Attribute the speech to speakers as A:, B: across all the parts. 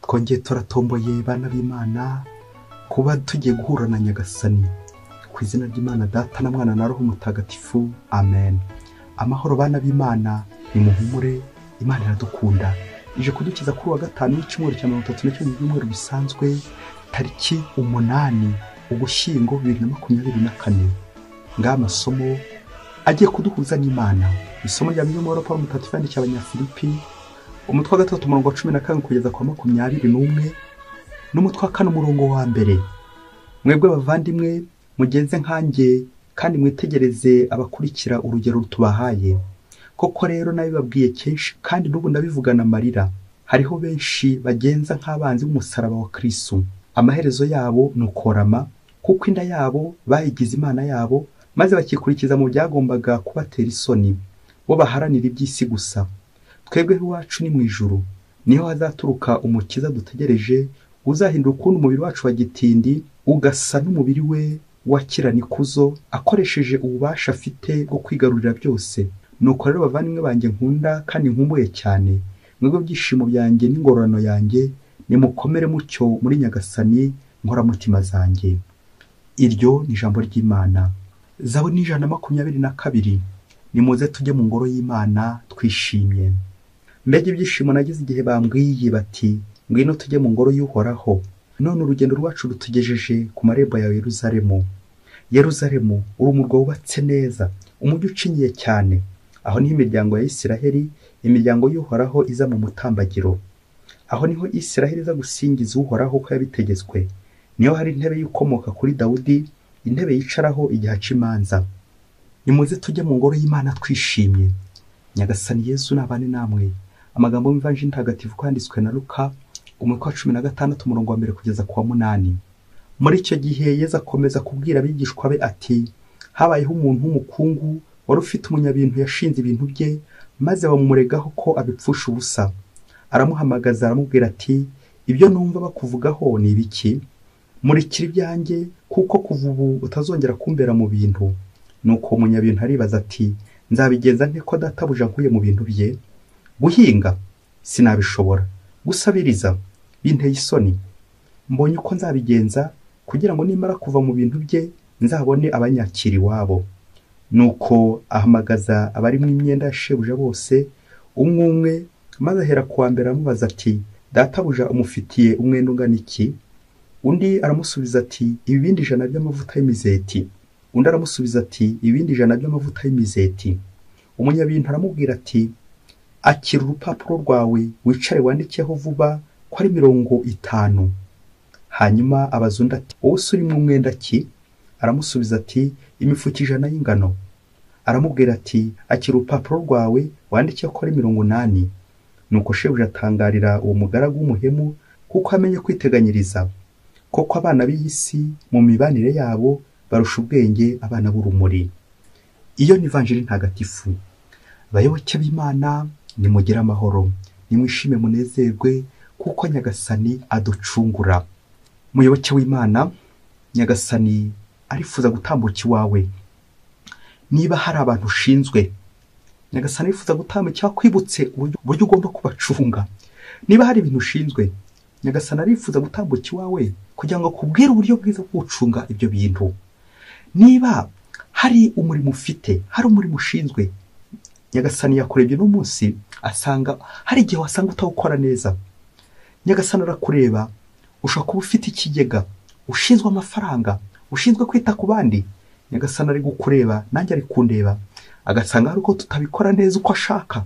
A: twongeye turatomboye bana b'imana kuba tugiye guhura na nyagasani ku izina ry'imana data na mwana na roho mutagatifu amen amahoro bana b'imana ni muhumure imana iradukunda ije kudukiza kuri wa gatanu w'icyumweru cya mirongo itatu n'icyo mu byumweru bisanzwe tariki umunani ugushyingo bibiri na makumyabiri na kane ngaha amasomo agiye kuduhuza n'imana isomo rya mbere muri paul mutatu yandiki abanyafilipi umutwe wa gatatu umurongo wa cumi na karindwi kugeza kwa makumyabiri n'umwe n'umutwe wa kane umurongo wa mbere mwebwe abavandimwe mugenze nkanjye kandi mwitegereze abakurikira urugero tubahaye koko rero nabibabwiye kenshi kandi n'ubu ndabivugana amarira hariho benshi bagenza nk'abanzi b'umusaraba wa kirisitu amaherezo yabo ni ukorama kuko inda yabo bayigize imana yabo maze bakikurikiza mu byagombaga kubatera isoni bo baharanira iby'isi gusa twebwe iwacu ni mu ijuru niho hazaturuka umukiza dutegereje uzahindura ukuntu umubiri wacu wa gitindi ugasa n'umubiri we w'akiraranikuzo akoresheje ububasha afite bwo kwigarurira byose nuko rero bavandimwe banjye nkunda kandi nkumbuye cyane mwebwe byishimo byanjye n'ingororano yanjye nimukomere mucyo muri nyagasani nkoramutima zanjye iryo ni ijambo ry'imana zawe ni ijana na makumyabiri na kabiri nimuze tujye mu ngoro y'imana twishimye mbega ibyishimo nagize igihe bambwiye bati ngwino tujye mu ngoro y'uhoraho none urugendo rwacu rutugejeje ku marembo ya yeruzalemu yeruzalemu uri umurwa wubatse neza umujyi ucinyiye cyane aho niho imiryango ya isiraheli imiryango y'uhoraho iza mu mutambagiro aho niho isiraheli iza gusingiza uhoraho ko yabitegetswe niho hari intebe y'ukomoka kuri dawudi intebe yicaraho igihe aca imanza nimuze tujye mu ngoro y'imana twishimye nyagasani yezu nabane namwe amagambo y'imvanji ntagatifu kwanditswe na luka umutwe wa cumi na gatandatu umurongo wa mbere kugeza ku wa munani muri icyo gihe yezu akomeza kubwira abigishwa be ati habayeho umuntu w'umukungu wari ufite umunyabintu yashinze ibintu bye maze bamumuregaho ko abipfusha ubusa aramuhamagaza aramubwira ati ibyo numva bakuvugaho ni ibiki murikira ibyanjye kuko kuva ubu utazongera kumbera mu bintu nuko uwo munyabintu aribaza ati nzabigenza nte ko databuja nkuye mu bintu bye guhinga sinabishobora gusabiriza binteye isoni mbonye uko nzabigenza kugira ngo nimara kuva mu bintu bye nzabone abanyakira iwabo nuko ahamagaza abari mu imyenda ya shebuja bose umwe umwe maze ahera ku wa mbere aramubaza ati databuja umufitiye umwenda ungana iki undi aramusubiza ati ibibindi ijana by'amavuta y'imizeti undi aramusubiza ati ibindi ijana by'amavuta y'imizeti umunyabintu aramubwira ati akira urupapuro rwawe wicare wandikeho vuba ko ari mirongo itanu hanyuma abaza undi ati wowe uri mu mwenda ki aramusubiza ati imifuka ijana y'ingano aramubwira ati akira urupapuro rwawe wandikeho ko ari mirongo unani nuko shebuja atangarira uwo mugaragu w'umuhemu kuko amenye kwiteganyiriza koko abana b'iyi si mu mibanire yabo barusha ubwenge abana b'urumuri iyo ni vanjiri ntagatifu bayoboke b'imana nimugire amahoro nimwishime munezerwe kuko nyagasani aducungura muyoboke w'imana nyagasani arifuza gutambuka iwawe niba hari abantu ushinzwe nyagasani arifuza gutambuka kwibutse uburyo ugomba kubacunga niba hari ibintu ushinzwe nyagasani arifuza gutambuka iwawe kugira ngo akubwire uburyo bwiza bwo gucunga ibyo bintu niba hari umurimo ufite hari umurimo ushinzwe nyagasani yakurebye uno munsi asanga hari igihe wasanga utawukora neza nyagasani arakureba ushobora kuba ufite ikigega ushinzwe amafaranga ushinzwe kwita ku bandi nyagasani ari gukureba nanjye ari kundeba agasanga hari uko tutabikora neza uko ashaka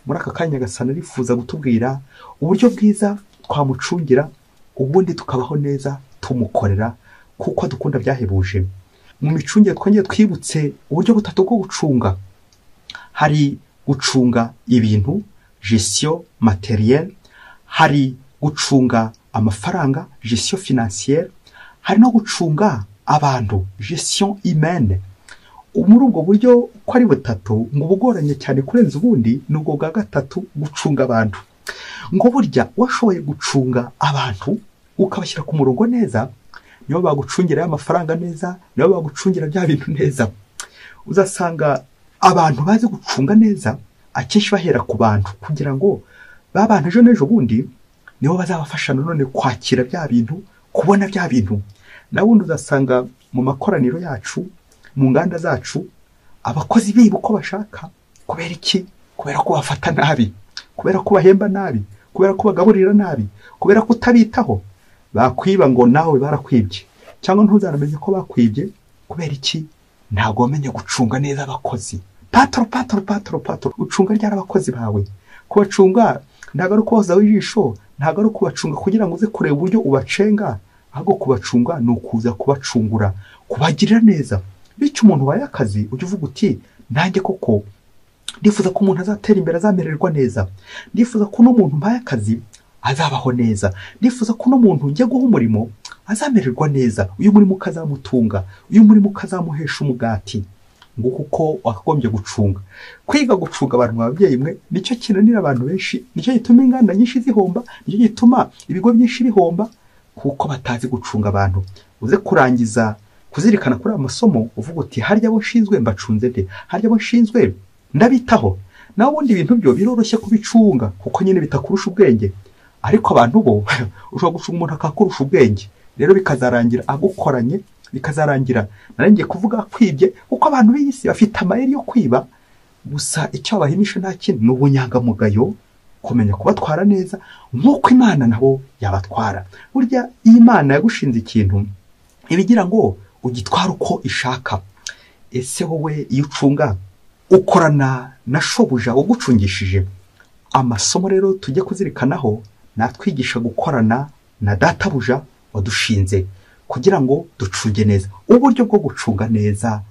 A: muri aka kanya nyagasani arifuza gutubwira uburyo bwiza twamucungira ubundi tukabaho neza tumukorera kuko adukunda byahebuje mu micungire twongeye twibutse uburyo butatu bwo gucunga hari gucunga ibintu gisiyo materiyeri hari gucunga amafaranga gisiyo finansiyeri hari no gucunga abantu gisiyo imene muri ubwo buryo uko ari butatu ngo ubugoranye cyane kurenza ubundi ni ubwo bwa gatatu gucunga abantu ngo burya washoboye gucunga abantu ukabashyira ku murongo neza nibo bagucungira amafaranga neza nibo bagucungira bya bintu neza uzasanga abantu bazi gucunga neza akenshi bahera ku bantu kugira ngo ba bantu ejo n'ejo bundi nibo bazabafasha nanone kwakira bya bintu kubona bya bintu na bundi uzasanga mu makoraniro yacu mu nganda zacu abakozi biba uko bashaka kubera iki kubera ko bafata nabi kubera ko bahemba nabi kubera ko bagaburira nabi kubera ko utabitaho bakwiba ngo nawe barakwibye cyangwa ntuzanamenye ko bakwibye kubera iki ntabwo wamenye gucunga neza abakozi patoro patoro patoro patoro ucunga ryari abakozi bawe kubacunga ntabwo ari ukubahozaho ijisho ntabwo ari ukubacunga kugira ngo uze kureba uburyo ubacenga ahubwo kubacunga ni ukuza kubacungura kubagirira neza bityo umuntu waye akazi ujya uvuga uti nanjye koko ndifuza ko umuntu azatera imbere azamererwa neza ndifuza ko uno muntu mpaye akazi azabaho neza ndifuza ko uno muntu njya guha umurimo azamererwa neza uyu murimo ukazamutunga uyu murimo ukazamuhesha umugati nguko uko wakagombye gucunga kwiga gucunga abantu babyeyi mwe nicyo kinanira abantu benshi nicyo gituma inganda nyinshi zihomba nicyo gituma ibigo byinshi bihomba kuko batazi gucunga abantu uze kurangiza kuzirikana kuri aya masomo uvuga uti harya abo nshinzwe mbacunze nde harya abo nshinzwe ndabitaho nawe ubundi ibintu byo biroroshye kubicunga kuko nyine bitakurusha ubwenge ariko abantu bo ushobora gucunga umuntu akakurusha ubwenge rero bikazarangira agukoranye bikazarangira narengiye kuvuga kwibye kuko abantu b'iyi si bafite amayeri yo kwiba gusa icyo babahimisha nta kindi ni ubunyangamugayo kumenya kubatwara neza nk'uko imana nabo yabatwara burya iyo imana yagushinze ikintu ibigira ngo ugitwara uko ishaka ese wowe iyo ucunga ukorana na shobuja ugucungishije amasomo rero tujye kuzirikanaho natwigisha gukorana na databuja wadushinze kugira ngo ducunge neza uburyo bwo gucunga neza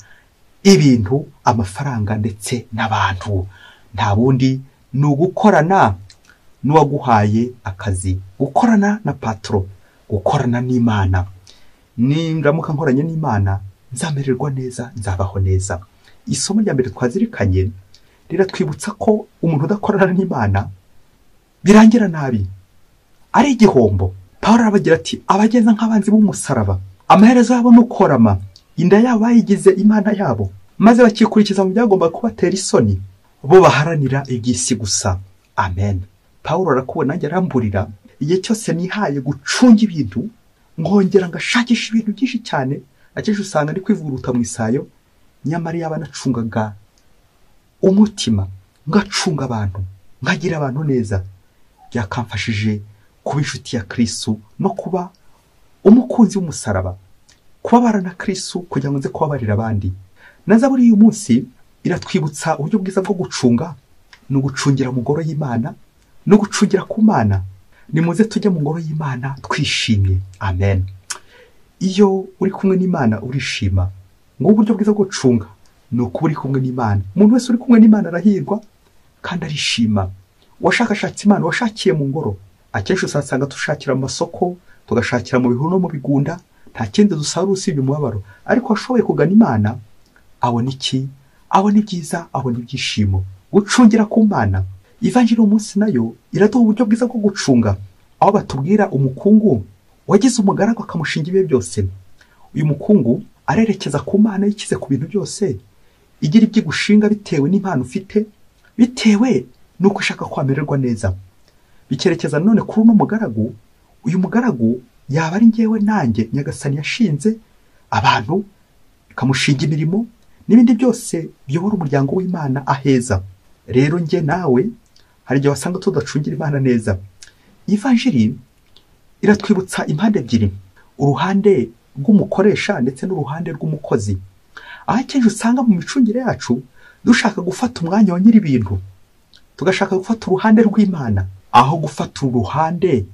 A: ibintu amafaranga ndetse n'abantu nta bundi ni ugukorana n'uwaguhaye akazi gukorana na patoro gukorana n'imana nimramuka nkoranye n'imana nzamererwa neza nzabaho neza isomo rya mbere twazirikanye riratwibutsa ko umuntu udakorana n'imana birangira nabi ari igihombo pawuro arabagira ati abageza nk'abanzi b'umusaraba amaherezo yabo ni ukorama inda yabo bayigize imana yabo maze bakikurikiza mu byagomba kubatera isoni bo baharanira iby'isi gusa amen pawuro arakubona nanjye aramburira igihe cyose nihaye gucunga ibintu nkongera ngashakisha ibintu byinshi cyane akenshi usanga ndi kwivuguruta mu isayo nyamara yaba anacungaga umutima ngacunga abantu nkagira abantu neza byakamfashije kuba inshuti ya kirisitu no kuba umukunzi w'umusaraba kubabara na kirisitu kugira ngo nze kubabarira abandi na zaburi y'uyu munsi iratwibutsa uburyo bwiza bwo gucunga ni ugucungira mu ngoro y'imana no gucungira ku mana ni muze tujye mu ngoro y'imana twishimye amen iyo uri kumwe n'imana urishima uburyo bwiza bwo gucunga ni ukuba uri kumwe n'imana umuntu wese uri kumwe n'imana arahirwa kandi arishima uwashakashatse imana washakiye mu ngoro akenshi usanga dushakira mu masoko tugashakira mu bihuru no mu bigunda nta kindi dusarura usibye umubabaro ariko washoboye kugana imana abona iki abona ibyiza abona ibyishimo gucungira ku mana ivanjiri umunsi nayo iraduha uburyo bwiza bwo gucunga aho batubwira umukungu wagize umugaragu akamushinga ibihe byose uyu mukungu arerekeza ku mana yikize ku bintu byose igira ibyigushinga bitewe n'impano ufite bitewe n'uko ushaka kwamererwa neza bikerekeza none kuri uno mugaragu uyu mugaragu yaba ari ngewe nanjye nyagasani yashinze abantu ikamushinga imirimo n'ibindi byose biyobora umuryango w'imana aheza rero njye nawe hari igihe wasanga tudacungira imana neza ivanjiri iratwibutsa impande ebyiri uruhande rw'umukoresha ndetse n'uruhande rw'umukozi aho akenshi usanga mu micungire yacu dushaka gufata umwanya wa nyir'ibintu tugashaka gufata uruhande rw'imana aho gufata uruhande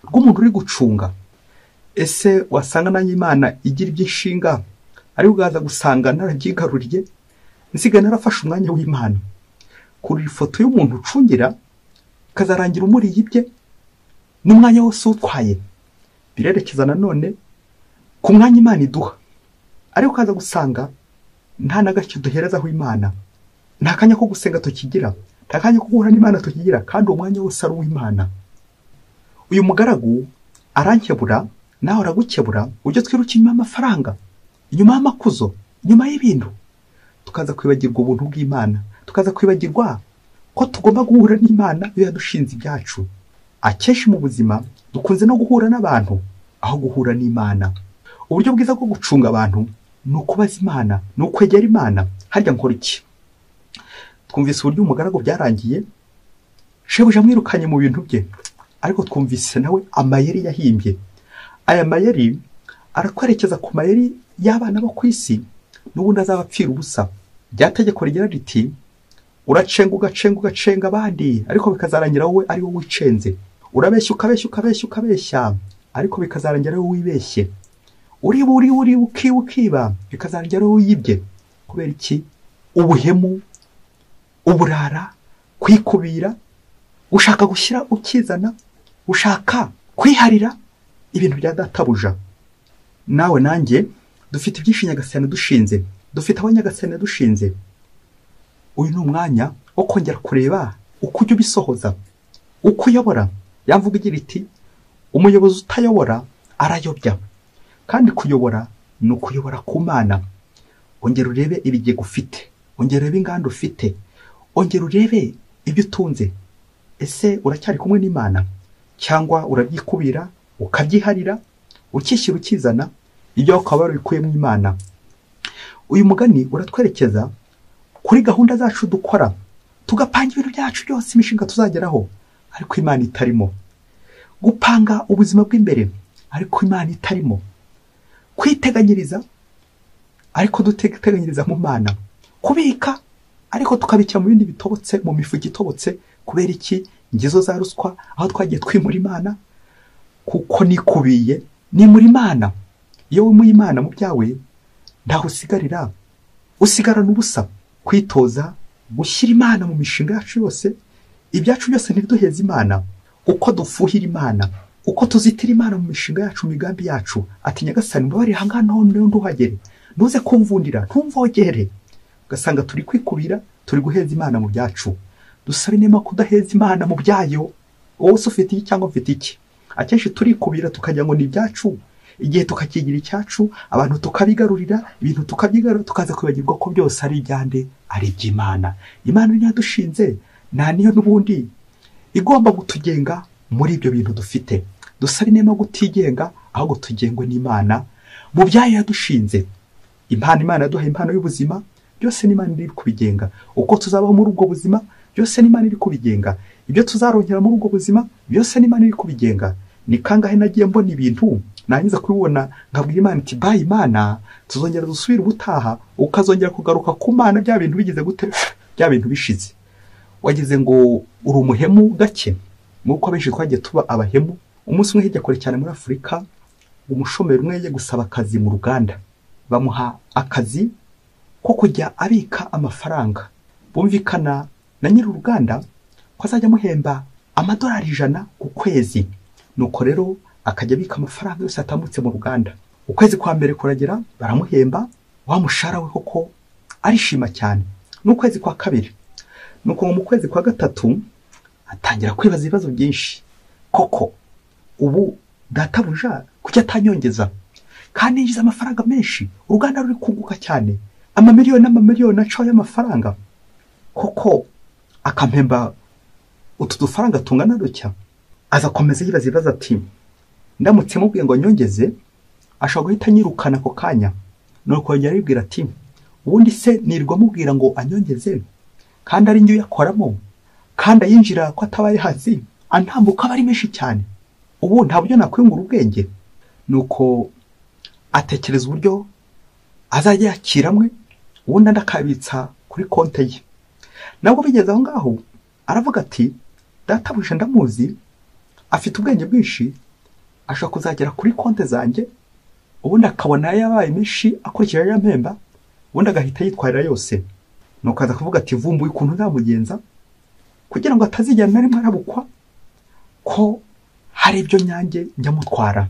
A: rw'umuntu uri gucunga ese wasanga nanjye imana igira iby'inshinga ariko ugaza gusanga narabyigaruriye nsigaye narafashe umwanya w'imana kurira ifoto y'umuntu ucungira ikazarangira umuriye ibye n'umwanya wose utwaye birerekeza nanone ku mwanya imana iduha ariko ukaza gusanga nta na gake duherezaho imana nta kanya ko gusenga tukigira nta kanya ko guhura n'imana tukigira kandi uwo mwanya wose ari uw'imana uyu mugaragu arankebura nawe aragukebura ujye twiruka inyuma y'amafaranga inyuma y'amakuzo inyuma y'ibintu tukaza kwibagirwa ubuntu bw'imana tukaza kwibagirwa ko tugomba guhura n'imana iyo yadushinze ibyacu akenshi mu buzima dukunze no guhura n'abantu aho guhura n'imana uburyo bwiza bwo gucunga abantu ni ukubaza imana ni ukwegera imana harya nkora iki twumvise uburyo umugaragu byarangiye shebuja amwirukanye mu bintu bye ariko twumvise nawe amayeri yahimbye aya mayeri arakwerekeza ku mayeri y'abana bo ku isi n'ubundi azaba apfira ubusa rya tegeko rigira riti uracenga ugacenga ugacenga abandi ariko bikazarangira wowe ari wowe wicenze urabeshya ukabeshya ukabeshya ukabeshya ariko bikazarangira wowe wibeshye uriba uriba uriba ukiba ukiba bikazarangira wowe yibye kubera iki ubuhemu uburara kwikubira gushaka gushyira ukizana gushaka kwiharira ibintu bya databuja nawe nanjye dufite ibyinshi nyagasani dushinze dufite aho nyagasani dushinze uyu ni umwanya wo kongera kureba uko ujya ubisohoza uko uyobora yamvuga igira iti umuyobozi utayobora arayobya kandi kuyobora ni ukuyobora ku mana ongera urebe ibigega ufite ongera urebe inganda ufite ongera urebe ibyo utunze ese uracyari kumwe n'imana cyangwa urabyikubira ukabyiharira ukishyira ukizana ibyo ukaba warabikuyemo imana uyu mugani uratwerekeza kuri gahunda zacu dukora tugapanga ibintu byacu byose imishinga tuzageraho ariko imana itarimo gupanga ubuzima bw'imbere ariko imana itarimo kwiteganyiriza ariko duteganyiriza mu mana kubika ariko tukabikira mu bindi bitobotse mu mifuka itobotse kubera iki ngezo za ruswa aho twagiye twimura imana kuko nikubiye nimura imana iyo wimuye imana mu byawe ntaho usigarira usigarana ubusa kwitoza gushyira imana mu mishinga yacu yose ibyacu byose ntibiduheze imana uko dufuhira imana uko tuzitira imana mu mishinga yacu mu migambi yacu ati nyagasani mbabarira aha ngaha naho niho nduhagere ntuze kumvundira ntumvogere ugasanga turi kwikubira turi guheza imana mu byacu dusabe niba kudaheza imana mu byayo wowe se ufite iki cyangwa ufite iki akenshi turikubira tukagira ngo ni ibyacu igihe tukakigira icyacu abantu tukabigarurira ibintu tukabyigarura tukaza kwibagirwa ko byose ari ibyande ari iby'imana imana niyo dushinze nta niyo n'ubundi igomba kutugenga muri ibyo bintu dufite dusabe niba kutigenga ahubwo tugengwe n'imana mu byayo yadushinze impano imana yaduha impano y'ubuzima byose n'imana iri kubigenga uko tuzabaho muri ubwo buzima byose n'imana iri kubigenga ibyo tuzarongera muri ubwo buzima byose n'imana iri kubigenga ni kangahe nagiye mbona ibintu nangiza kubibona nkabwira imana iti bayi imana tuzongera dusubire ubutaha ukazongera kugaruka ku mana bya bintu bigize gute bya bintu bishize wagize ngo uri umuhemu gake nk'uko abenshi twagiye tuba abahemu umunsi umwe hirya kure cyane muri afurika umushomeri umwe yagiye gusaba akazi mu ruganda bamuha akazi ko kujya abika amafaranga bumvikana na nyiri uruganda ko azajya amuhemba amadolari ijana ku kwezi nuko rero akajya abika amafaranga yose yatambutse mu ruganda ukwezi kwa mbere kuragera baramuhemba wa mushahara we koko arishima cyane n'ukwezi kwa kabiri nuko mu kwezi kwa gatatu atangira kwibaza ibibazo byinshi koko ubu databuja kuki atanyongeza kandi yinjiza amafaranga menshi uruganda ruri kunguka cyane amamiliyoni n'amamiliyoni acaho y'amafaranga koko akampemba utu dufaranga tungana dutya azakomeza yibaza ibibazo ati ndamutse mubwiye ngo nyongeze ashobora guhita anyirukana ako kanya nuko yongera aribwira ati ubundi se nirwa amubwira ngo anyongeze kandi ari njye uyakoramo kandi ayinjira ko ataba ari hasi antambuka aba ari menshi cyane ubu nta buryo nakwiyungura ubwenge nuko atekereza uburyo azajya yakiramwe ubundi andi akabitsa kuri konte ye nabwo bigeze aho ngaho aravuga ati databuja ndamuzi afite ubwenge bwinshi ashobora kuzagera kuri konti zanjye ubundi akabona yabaye menshi akurikije ariya mpemba ubundi agahita yitwarira yose nuko aza kuvuga ati vumbuye ukuntu nzamugenza kugira ngo atazigera na rimwe arabukwa ko hari ibyo nyange njya mutwara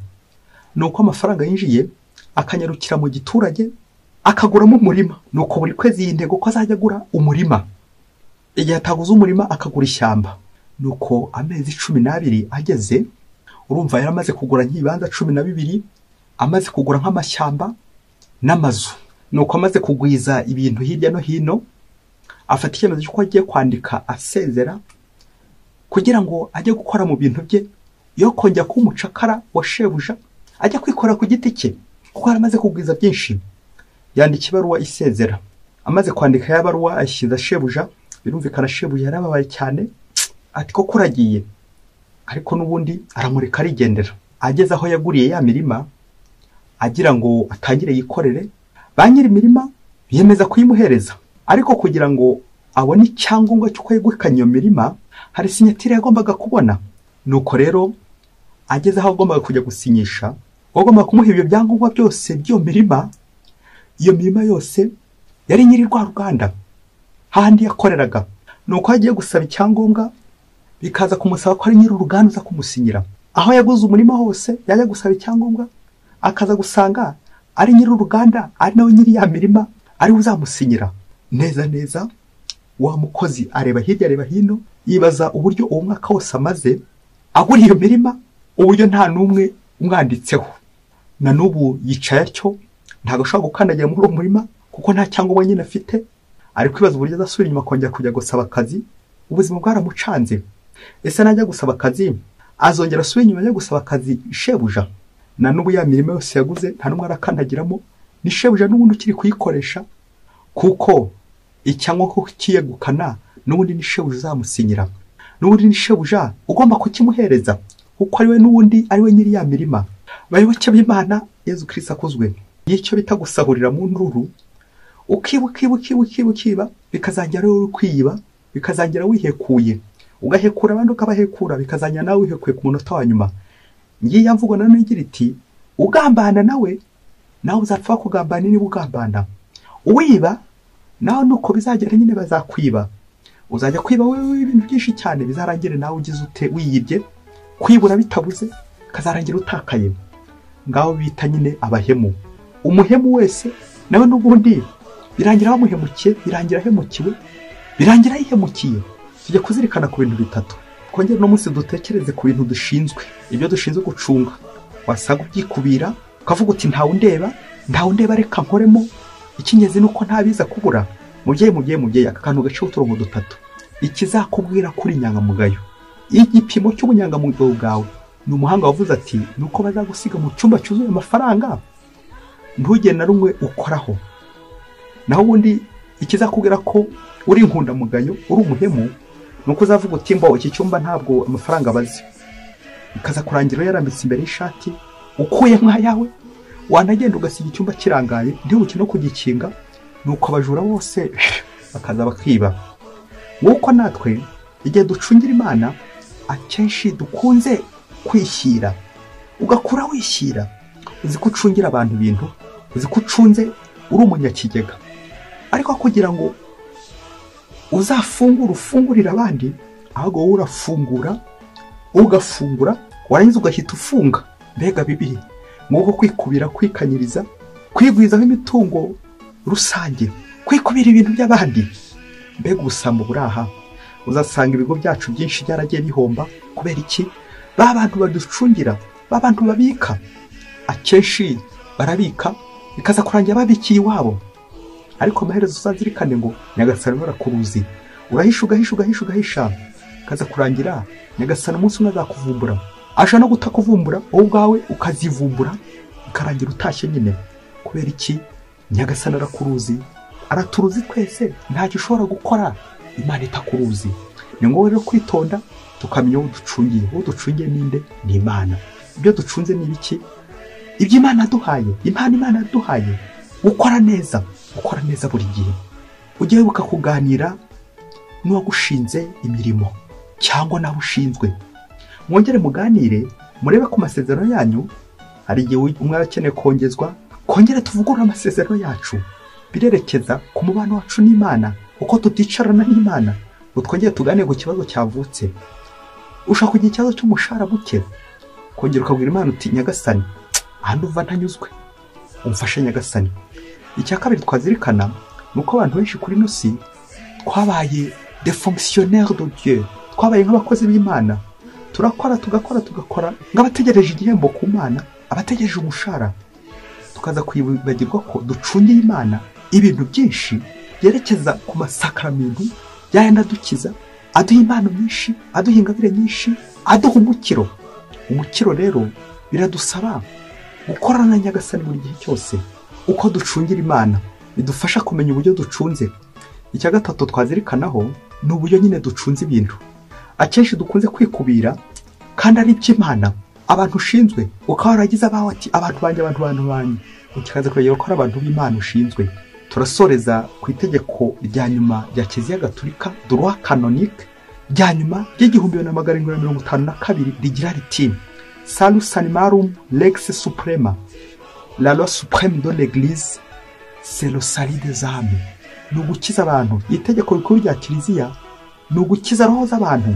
A: ni uko amafaranga yinjiye akanyarukira mu giturage akaguramo umurima ni uko buri kwezi iyi ntego ko azajya agura umurima igihe ataguze umurima akagura ishyamba nuko amezi cumi n'abiri ageze urumva yari amaze kugura nk'ibibanza cumi na bibiri amaze kugura nk'amashyamba n'amazu nuko amaze kugwiza ibintu hirya no hino afata icyemezo cy'uko agiye kwandika asezera kugira ngo ajye gukora mu bintu bye yo kongera kuba umucakara wa shebuja ajya kwikorera ku giti cye kuko yari amaze kugwiza byinshi yandika ibaruwa isezera amaze kwandika ya baruwa ayishyiza shebuja birumvikana shebuja yarababaye cyane ati koko uragiye ariko n'ubundi aramureka arigendera ageze aho yaguriye ya mirima agira ngo atangire yikorere ba nyiri imirima biyemeza kuyimuhereza ariko kugira ngo abone icyangombwa cy'uko yegukanye iyo mirima hari sinyatire yagombaga kubona nuko rero ageze aho agombaga kujya gusinyisha wagombaga kumuha ibyo byangombwa byose by'iyo mirima iyo mirima yose yari nyiri rwa ruganda hahandi yakoreraga nuko aho agiye gusaba icyangombwa bikaza kumusaba ko ari nyiri uruganda uza kumusinyira aho yaguze umurima hose yajya gusaba icyangombwa akaza gusanga ari nyiri uruganda ari nawe nyiri ya mirima ariwe uzamusinyira neza neza wa mukozi areba hirya areba hino yibaza uburyo uwo mwaka wose amaze agura iyo mirima uburyo nta n'umwe umwanditseho na n'ubu yicaye atyo ntabwo ashobora gukandagira muri uwo murima kuko nta cyangombwa nyine afite ari kwibaza uburyo azasubira inyuma akongera kujya gusaba akazi ubuzima bwaramucanze ese najya gusaba akazi azongera asubira inyuma ajya gusaba akazi shebuja na n'ubu ya mirima yose yaguze nta n'umwe arakandagiramo ni shebuja n'ubundi ukiri kuyikoresha kuko icyangombwa ko kiyegukana n'ubundi ni shebuja uzamusinyira n'ubundi ni shebuja ugomba kukimuhereza kuko ari we n'ubundi ari we nyiri ya mirima bayoboke b'imana yezu kirisi akuzwe y'icyo bita gusahurira mu nduru ukiba ukiba ukiba ukiba ukiba bikazangira wowe uri kwiba bikazangira wihekuye ugahekura abandi ukabahekura bikazangira nawe wihekuye ku munota wa nyuma ngiya mvugo na none igira iti ugambana nawe nawe uzapfa kugambana niba ugambana uwiba nawe nuko bizagera nyine bazakwiba uzajya kwiba wowe ibintu byinshi cyane bizarangire nawe ugize ute wiyibye kwibura bitabuze kazarangira utakaye ngaho bita nyine abahemu umuhemu wese nawe n'ubundi birangira bamuhemukiye birangira ahemukiwe birangira yihemukiye tujya kuzirikana ku bintu bitatu twongere uno munsi dutekereze ku bintu dushinzwe ibyo dushinzwe gucunga wasanga ubyikubira ukavuga uti ntawe undeba ntawe undeba reka nkoremo ikinyezi ni uko ntabiza kubura mubyeyi mubyeyi mubyeyi aka kantu gaciye uturongo dutatu ikizakubwira kuri inyangamugayo igipimo cy'ubunyangamugayo bwawe ni umuhanga wavuze ati ni uko bazagusiga mu cyumba cyuzuye amafaranga ntugende na rumwe ukoraho naho ubundi ikizakubwira ko uri inkundamugayo uri umuhemu ni uko uzavuga uti mbo iki cyumba ntabwo amafaranga bazi ikaza kurangira yarambitse imbere y'ishati ukuye nk'ayawe wanagenda ugasiga icyumba kirangaye ntibuke no kugikinga nuko abajura bose bakaza bakiba nk'uko natwe igihe ducungira imana akenshi dukunze kwishyira ugakura wishyira uzi ko ucungira abantu ibintu uzi ko ucunze uri umunyakigega ariko kugira ngo uzafungure ufungurire abandi ahubwo wowe urafungura ugafungura warangiza ugahita ufunga mbega bibiri nk'uko kwikubira kwikanyiriza kwigwizaho imitungo rusange kwikubira ibintu by'abandi mbega ubusambo buraha uzasanga ibigo byacu byinshi byaragiye bihomba kubera iki ba bantu baducungira ba bantu babika akenshi barabika bikaza kurangira babikiye iwabo ariko amaherezo uzazirikane ngo nyagasani barakuruzi urahisha ugahisha ugahisha ugahisha bikaza kurangira nyagasani umunsi umwe azakuvumbura ashobora no gutakuvumbura wowe ubwawe ukazivumbura ukarangira utashye nyine kubera iki nyagasana arakuruzi araturuzi twese ntacyo ushobora gukora imana itakuruzi ni ngombwa rero kwitonda tukamenya uwo ducungiye uwo ducungiye ninde ni imana ibyo ducunze ni ibiki ibyo imana yaduhaye impano imana yaduhaye gukora neza gukora neza buri gihe ujye wibuka kuganira n'uwagushinze imirimo cyangwa n'abo ushinzwe mwongere muganire murebe ku masezerano yanyu hari igihe umwe aba akeneye kongezwa kongere tuvugurure amasezerano yacu birerekeza ku mubano wacu n'imana uko tuticarana n'imana ngo twongere tuganire ku kibazo cyavutse ushaka kugira ikibazo cy'umushahara muke kongera ukabwira imana uti nyagasani aha nduva ntanyuzwe umfashe nyagasani icya kabiri twazirikana ni uko abantu benshi kuri ino si twabaye defonctionnaire de Dieu twabaye nk'abakozi b'imana turakora tugakora tugakora nk'abategereje igihembo ku mana abategereje umushahara tukaza kwibagirwa ko ducungiye imana ibintu byinshi byerekeza ku masakamintu yayandi adukiza aduha impano nyinshi aduha ingabire nyinshi aduha umukiro umukiro rero biradusaba gukorana na nyagasani buri gihe cyose uko ducungira imana bidufasha kumenya uburyo ducunze icya gatatu twazirikanaho ni uburyo nyine ducunze ibintu akenshi dukunze kwikubira kandi ari iby'imana abantu ushinzwe ukaba waragize abawe ati abantu banjye abantu bantu banjye ukibanza kwegera ko ari abantu b'imana ushinzwe turasoreza ku itegeko rya nyuma rya kiliziya gatulika duruwa kanonike rya nyuma ry'igihumbi bibiri na magana arindwi na mirongo itanu na kabiri rigira riti salus animarum lex suprema la loi supreme de l'église c'est le salut des âmes ni ugukiza abantu itegeko rikuru rya kiliziya ni ugukiza roho z'abantu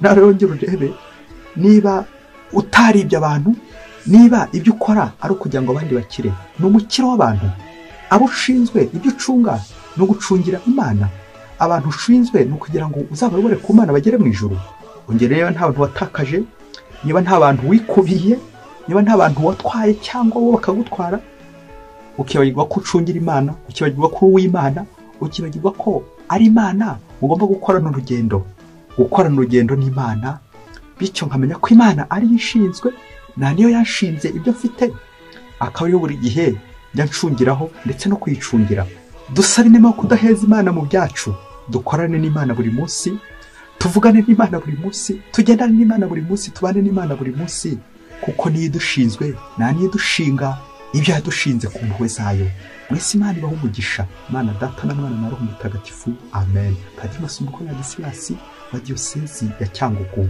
A: nawe rero ngira urebe niba utaribye abantu niba ibyo ukora ari ukugira ngo abandi bakire ni umukiro w'abantu abo ushinzwe ibyo ucunga ni ugucungira imana abantu ushinzwe ni ukugira ngo uzabayobore ku mana bagere mu ijuru ongera rero nta bantu watakaje niba nta bantu wikubiye niba nta bantu watwaye cyangwa wowe bakagutwara ukibagirwa ko ucungira imana ukibagirwa ko uri uw'imana ukibagirwa ko ari imana ugomba gukorana urugendo gukorana urugendo n'imana bityo nkamenya ko imana ariyo ishinzwe nta niyo yanshinze ibyo mfite akaba ariyo buri gihe njya ncungiraho ndetse no kuyicungira dusabe inema yo kudaheza imana mu byacu dukorane n'imana buri munsi tuvugane n'imana buri munsi tugendane n'imana buri munsi tubane n'imana buri munsi kuko niyo idushinzwe nta niyo idushinga ibyo yadushinze ku mpuhwe zayo mwese imana ibaho umugisha imana data na mwana na roho mutagatifu amen padiri masumbuko na gisirasi wa diyosezi ya cyangugu